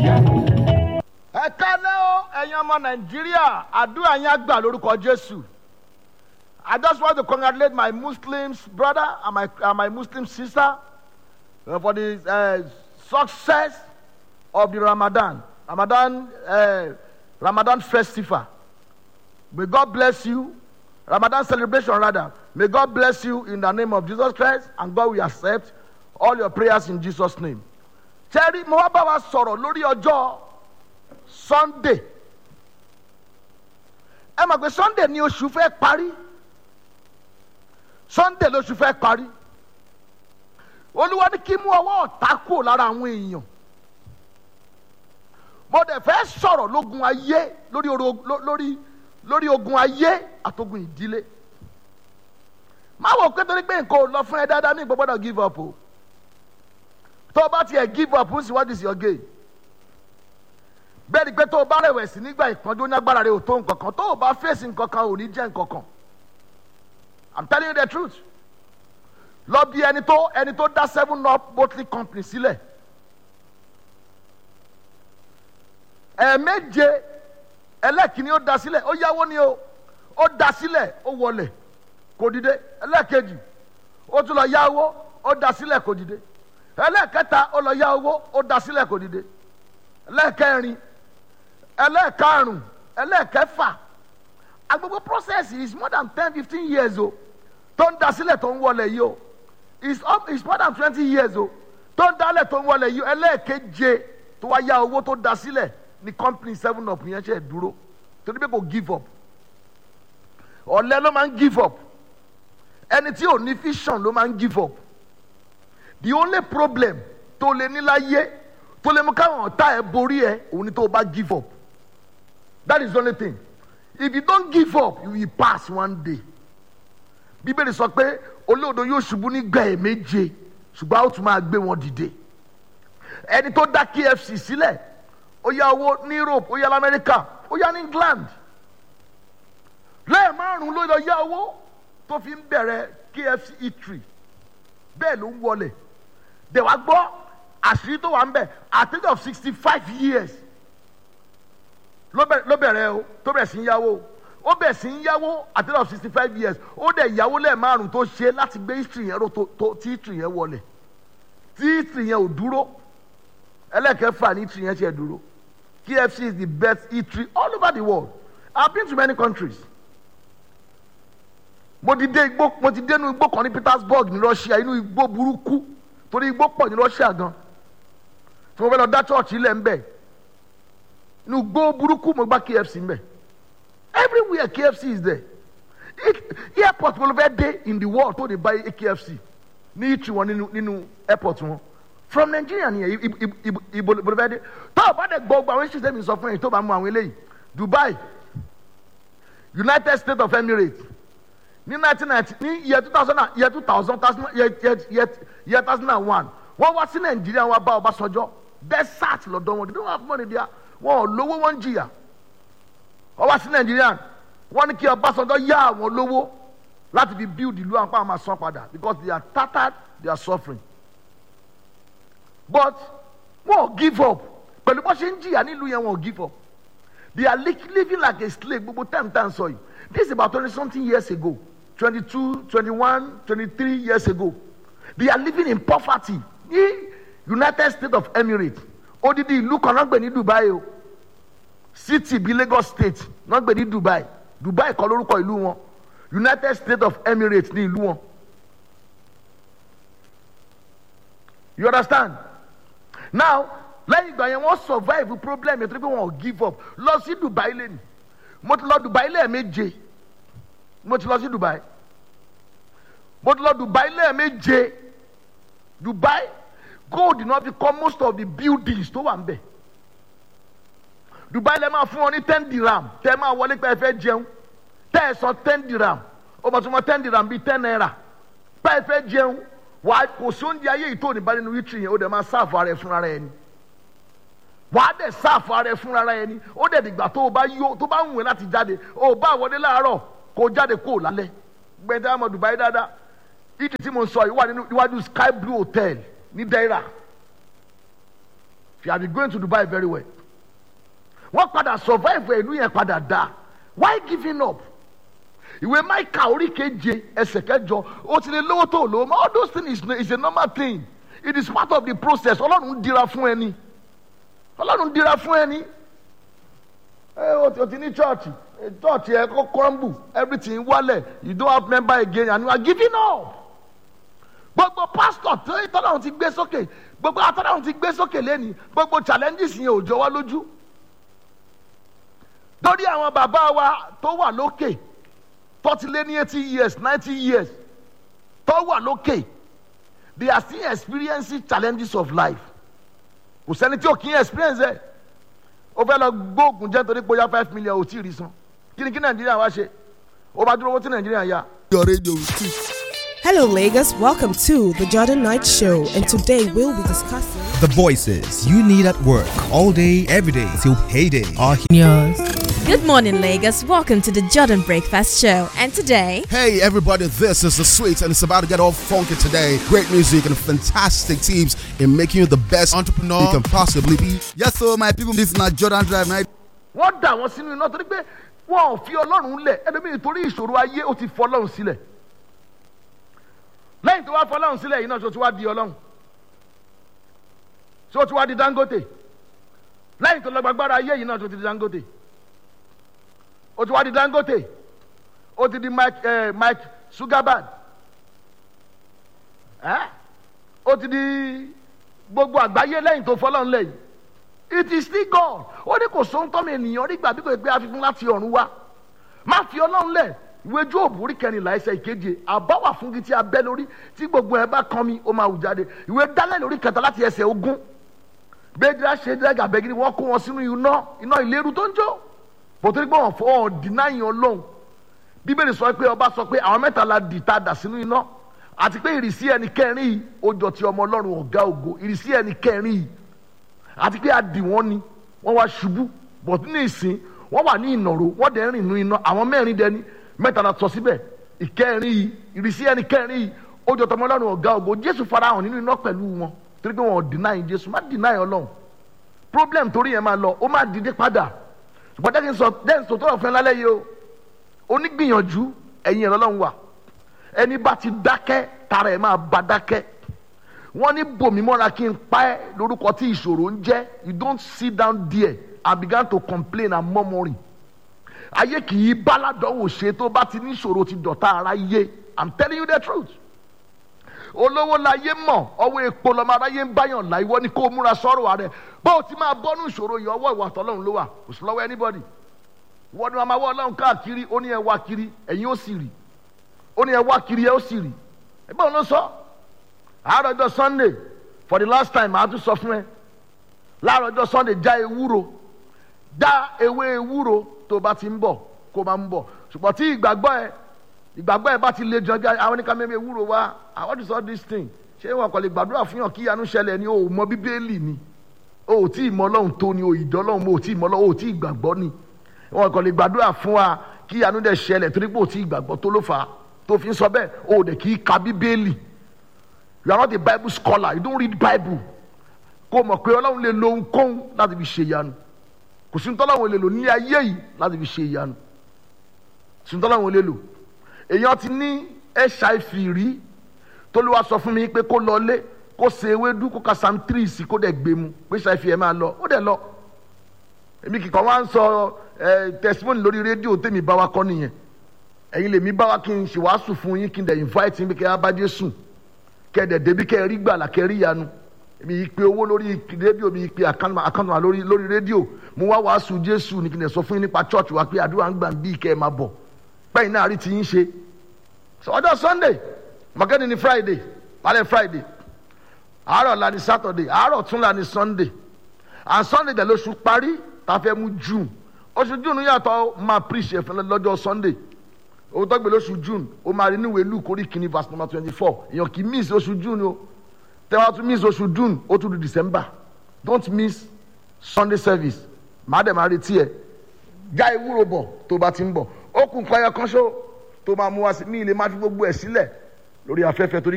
ẹ kálẹ́ o ẹ̀yin ọmọ nàìjíríà àdúrà yín á gbà lórúkọ jésù i just want to congratulate my muslim brother and my, and my muslim sister uh, for the uh, success of the ramadan ramadan uh, ramadan festival may god bless you ramadan celebration rather may god bless you in the name of jesus christ and god will accept all your prayers in jesus name tẹ́rí mo wá bá wa sọ̀rọ̀ lórí ọjọ́ sunday ẹ mọ̀ pé sunday ni oṣù fẹ́ parí sunday lóṣù fẹ́ parí olúwa ní kí mú ọwọ́ ọ̀tá kúrò lára àwọn èèyàn mo dẹ̀ fẹ́ sọ̀rọ̀ lógun ayé lórí oro- ló- lórí lórí ogun ayé àtogun ìdílé má wò pé torí pé nǹkan ò lọ fún ẹ dáadáa ní ìgbọ́gbọ́dọ̀ give up o tó o bá tiẹ̀ give up ń sì what is your gain bẹ́ẹ̀ ni pé tó o bá rẹ̀wẹ̀sì nígbà ìpọ́njú ní agbára rẹ ò tó nǹkan kan tó o bá fèsì nǹkan kan ò ní jẹ́ nǹkan kan i'm telling you the truth lọ bí ẹni tó ẹni tó dá seven up bottling company sílẹ̀ ẹ̀ẹ̀méje ẹlẹ́kìnní ó dá sílẹ̀ ó yáwó ni o ó dá sílẹ̀ ó wọlé kò dìde ẹlẹ́kejì ó tún lọ yáwó ó dá sílẹ̀ kò dìde ẹlẹ́kẹta ó lọ yá owó ó dá sílẹ̀ kò dìde ẹlẹ́kẹrin ẹlẹ́karùn ẹlẹ́kẹfà agbègbè process is more than ten fifteen years o tó ń dasílẹ̀ tó ń wọlé yìí o is up is more than twenty years o tó ń dálẹ̀ tó ń wọlé yìí o ẹlẹ́keje tó wá yá owó tó dasílẹ̀ ní company seven up yẹn ṣe dúró torí pé kò give up ọ̀lẹ ló máa ń give up ẹni tí ò ní vision ló máa ń give up the only problem tó lè ní láyé tó lè mú káwọn ọ̀tá ẹ borí ẹ òun ni tó o bá give up that is the only thing if you don't give up you will pass one day bíbélì sọ pé olóòdo yóò ṣubú nígbà ẹ̀ méje ṣùgbọ́n a ó tún máa gbé wọn dìde ẹni tó dá kfc sílẹ̀ ó yá owó ní europe ó yá lamẹ́ríkà ó yá ní england lẹ́ẹ̀márùn-ún ló lọ yá owó tó fi ń bẹ̀rẹ̀ kfc eatery bẹ́ẹ̀ ló ń wọlé dẹ̀ wá gbọ́ àṣírí tó wà ń bẹ̀ at the age of sixty five years ló bẹ̀rẹ̀ ló bẹ̀rẹ̀ o tó bẹ̀rẹ̀ sí ń yáwó ó bẹ̀rẹ̀ sí ń yáwó at the age of sixty five years ó dẹ̀ yáwó lẹ́ẹ̀márùn tó ṣe láti gbé history yẹn ró tó tó tí history yẹn wọlé tí history yẹn ò dúró ẹlẹ́kẹ̀ẹ́fà ní history yẹn ṣe dúró kfc is the best eatery all over the world i have been to many countries mo ti dé igbó mo ti dé inú igbó kan ní petersburg ní russia inú igbó burúkú torí igbó pọ̀ ní russia gan tí mo fẹ́ lọ dá church ilẹ̀ ń bẹ̀ inú igbó burúkú mo gbá kfc ń bẹ̀ everywhere kfc is there I- airport mo lọ fẹ́ dé in the world tó de buy kfc ní ìtì wọn nínú nínú airport wọn from nigeria nìyẹn I- I- I- I- ibo ibo ló fẹ́ dé tó o bá dẹ̀ gbọ́ gbọ́ àwọn ìṣẹ̀lẹ̀ mi sọ fún yẹn tó bá mú àwọn eléyìí dubai united states of emirates ní nineteen ninety ní year two thousand and year two thousand year year year year two thousand and one wọ́n wá sí nàìjíríà wọ́n bá ọbásanjọ́ desert lọ́dọ̀ wọn they don't have money there wọn ò lówó wọn ń jìyà wọ́n wá sí nàìjíríà wọ́n ní kí ọbásanjọ́ yá àwọn lówó láti fi build ìlú àwọn pàmò àsan padà because they are tattered they are suffering but wọn ò give up pẹ̀lú bó ṣe ń jìyà nílùú yẹn wọn ò give up they are li living like a slave gbogbo time time sọ yìí this is about twenty something years ago twenty-two twenty-one twenty-three years ago they are living in poverty ní united states of emirates odidi ìlú kan náà gbé ní dubai o city bíi lagos state náà gbé ní dubai dubai kọ́ lórúkọ ìlú wọn united states of emirates ní ìlú wọn you understand now lẹ́yìn ìgbà yẹn wọ́n survive problem yẹn tó ní pé wọ́n ò give up lọ sí dubai lẹ́nu mo ti lọ dubai lẹ́ẹ̀méje mo ti lọ sí dubai mo ti lọ dubai lẹ́ẹ̀méje dubai gold náà fi kọ́ most of the buildings tó wà ń bẹ̀ dubai lẹ́ẹ̀ máa fún wọn ní ten dirham tẹ́ ẹ máa wọlé pé ẹ fẹ́ jẹun tẹ́ ẹ sọ ten dirham ó bá tún mọ ten dirham bíi ten naira pé ẹ fẹ́ jẹun wàá kò sí oúnjẹ ayé yìí tó ní bá nínú wítìrì yẹn ó dẹ̀ máa sáàfù ara ẹ fúnra rẹ ni wàá dẹ̀ sáàfù ara ẹ fúnra rẹ ni ó dẹ̀ dìgbà tó o bá yó tó bá ń wẹ̀ láti jáde o bá wọlé láàárọ̀ kó o jáde kó o lálẹ́ gbẹ̀dẹ̀ àmọ́ dubai dáadáa ìdí tí mo sọ yìí wà nínú iwájú sky blue hotel ní daira if you have been going to dubai very well wọ́n padà survive ìlú yẹn padà dá why giving up ìwé maika orí keje ẹsẹ̀ kẹjọ ó ti lè lówó tó lówó all those things is, is a normal thing it is part of the process ọlọ́run ń dira fún ẹni ọlọ́run ń dira fún ẹni ẹ o ti o ti ní church church yẹ kó crumble everything wálẹ̀ you don't have member again and you are giving up gbogbo pastor tó tọ́lọ́run ti gbé sókè gbogbo atọ́lọ́run ti gbé sókè lẹ́ni gbogbo challenges yẹn ò jọ wá lójú lórí àwọn bàbá wa tó wà lókè tó ti lé ní eighty years ninety years tó wà lókè they are still experiencing challenges of life kò sẹ́ni tí ò kí ń experience ẹ̀ ó fẹ́ lọ gbóògùn jẹ́ torí pé ó yá five million ò tí ì rí san kí ni kí nàìjíríà wá ṣe ó bá dúró owó tí nàìjíríà yá. Your radio is too. Hello, Lagos. Welcome to the Jordan Knight Show, and today we'll be discussing. The voices you need at work all day, every day till payday are here. Good morning, Lagos. Welcome to the Jordan Breakfast Show. And today, Hey everybody, this is the sweet and it's about to get all funky today. Great music and fantastic tips in making you the best entrepreneur you can possibly be. Yes, so my people, this is not Jordan Drive night. wọ́n dà wọ́n sínú iná torí pé wọ́n ò fi ọlọ́run lẹ̀ ẹlòmíì torí ìṣòro ayé ó ti fọ ọlọ́run sílẹ̀ lẹ́yìn tó wá fọ ọlọ́run sílẹ̀ yìí náà tó ti wá di ọlọ́run tó ti wá di dangote lẹ́yìn tó lọ gbàgbára ayé yìí náà tó ti di dangote ó ti wá di dangote ó ti di mike eh, mike sugabad eh? ó ti di gbogbo àgbáyé lẹ́yìn tó fọ ọlọ́run lẹ́yìn it is still God ó ní kò sóhun tọ́mọ ènìyàn rí gbà bí kò gbé àfikún láti ọ̀run wá má fi ọlọ́run lẹ̀ ìwé jóòbù orí kẹrìnlá ẹsẹ̀ ìkeje àbá wà fún gidi abẹ́ lórí tí gbogbo ẹ bá kan mi ó máa hù jáde ìwé dálẹ̀ lórí kẹta láti ẹsẹ̀ ogún gbẹdúrà ṣe dẹ́gà bẹ́gìrì wọ́n kó wọn sínú iná iná ìléru tó ń jó bòtórí pé wọ́n fọ́ ọ̀ dìnáyìn ọlọ́run bíbélì sọ pé ọba sọ pé àwọn mẹ́ta la dì tá a dà sínú iná àti pé ìrísí ẹni kẹrin yìí ó jọ ti ọmọ ọlọ́run ọ̀gá ògo ìrísí ẹni kẹrin yìí àti pé adì wọn ni wọn wá ṣubú bọ̀tún ní ìsìn wọn wà ní ìnàró wọn dẹ̀ ń rìn nínú iná àwọn mẹ́rin dẹni mẹ́ta la sọ síbẹ̀ ìkẹrin yìí ìrísí ẹni kẹrin yìí ó jọ tọmọ ọlọ́run ọ̀gá ògo jésù farahàn nínú iná pẹ̀lú wọn torí pé wọn ò deny jésù má deny ọlọ́run problem torí yẹn máa lọ ó má dìde padà ṣùgbọ́n jẹ́ kí n sọ jẹ́ n sọ tọ́lọ̀ fún ẹ lálẹ́ yìí o onígbìyànjú ẹ̀yin ẹ̀rọ ọlọ́run wà ẹni bá ti dákẹ́ tara ẹ̀ máa bá dákẹ́ wọ́n ní bòmí mọ́ra kí n pa ẹ́ lórúkọ tí ìṣòro ń jẹ́ you don't sit down there and begin to complain and murmuring ayé kì í báládọ́wò ṣe tó bá ti ní ìṣòro ti dọ̀tá ara yé i'm telling you the truth olówó láyé mọ̀ ọwọ́ epo lọ́mọ aráyé ń báyàn là ìwọ ni kó o múra sọ́rọ̀ rẹ bó o ti máa bọ́nú ìṣòro yìí ọwọ́ ìwà tọ́lọ́run ló wà kò sí lọ́wọ́ anybody wọ́n ní wọn máa wọ́ ọlọ́run káàkiri ó ní ẹ wá kiri ẹ̀yin ó sì rì ó ní ẹ wá kiri ẹ ó sì rì ẹgbẹ́ òun ló sọ àárọ̀ ọjọ́ sunday for the last time màá tún sọ fún ẹ láàárọ̀ ọjọ́ sunday já ewúro já ewé ewúro tó bá ti ń bọ̀ kó máa ń bọ̀ ṣùgbọ́n tí ìgbàgbọ́ ẹ ìgbàgbọ́ ẹ bá ti le jọjọ àwọn oníkà mẹ́mẹ́ ewúro wá I want to solve this thing ṣé wọn kò lè gbàdúrà fún yàn kí ìyanu ṣẹlẹ̀ ni o ò mọ bíbélì ni o ò tí ì mọ ọlọ́run tó ni o ìdọ́ ọlọ́run o ò tí ì mọ ọlọ́run o ò tí ì gbàgbọ́ ni wọn kò lè gbàdúrà fún wa kí ìyanu dẹ̀ ṣẹlẹ̀ torí pé o tí ì gbàgbọ́ tó ló fà á tó fi ń sọ bẹ́ẹ̀ o ò dẹ̀ kí í ka bíbélì you are not a bible scholar you don't read bible kó o mọ̀ pé ọlọ́run lè lo ohunkóhun láti fi ṣe ìyanu kò sí ntọ́lọ́run lè lò ní ayé yìí láti fi ṣe ìyanu sí ntọ́lọ́run lè lò èèyàn ti ní hiv rí tó ló wá sọ fún mi pé kó lọ lé kó ṣe ewédú kó ka sam three sí kó dẹ̀ gbé mu pé hiv ẹ̀ máa lọ ó dẹ̀ lọ èmi kìkan wá ń sọ ẹ testimony lórí rédíò tèmi bá wa kọ́ nìyẹn ẹ̀yin lèmi bá wa kí n ṣe wàásù fún yín kí n dẹ̀ invite yín pé kí ẹ bá Jésù kẹ́ẹ̀dẹ̀ débi kẹ́ẹ̀ rí gbàlà kẹ́ẹ̀ rí yanu èmi yìí pé owó lórí rédíò mi yìí pé àkántà lórí lórí rédíò mo wá wàásù Jésù ní kí n dẹ̀ sọ fún yín nípa church wa pé àdúrà ń gbà ń bí kẹ́ ẹ máa bọ̀ pẹ́yìn náà rí ti yín ṣe ọjọ́ Sunday mọ̀kẹ́ni ni Friday lálẹ́ Friday àárọ̀ la ni Saturday àárọ̀ tún la ni Sunday and Sunday dẹ̀ lóṣù parí tá a fẹ́ mú June oṣù June yàtọ̀ máa preach ẹ̀fẹ̀ lọ́jọ́ Sunday owó tó gbé lóṣù June ó máa rí níwèé Luke orí kìíní verse number twenty four èèyàn kì í miss oṣù June o tẹ́wọ́ tún miss oṣù June ó tún di December don't miss Sunday service màá dẹ̀ máa retí ẹ̀ já ewúro bọ̀ tó bá ti ń bọ̀ ó kù nǹkan ẹyọ kan ṣó tó máa mú wá sí mi ilé má fi gbogbo ẹ̀ sílẹ̀ lórí afẹ́fẹ́ torí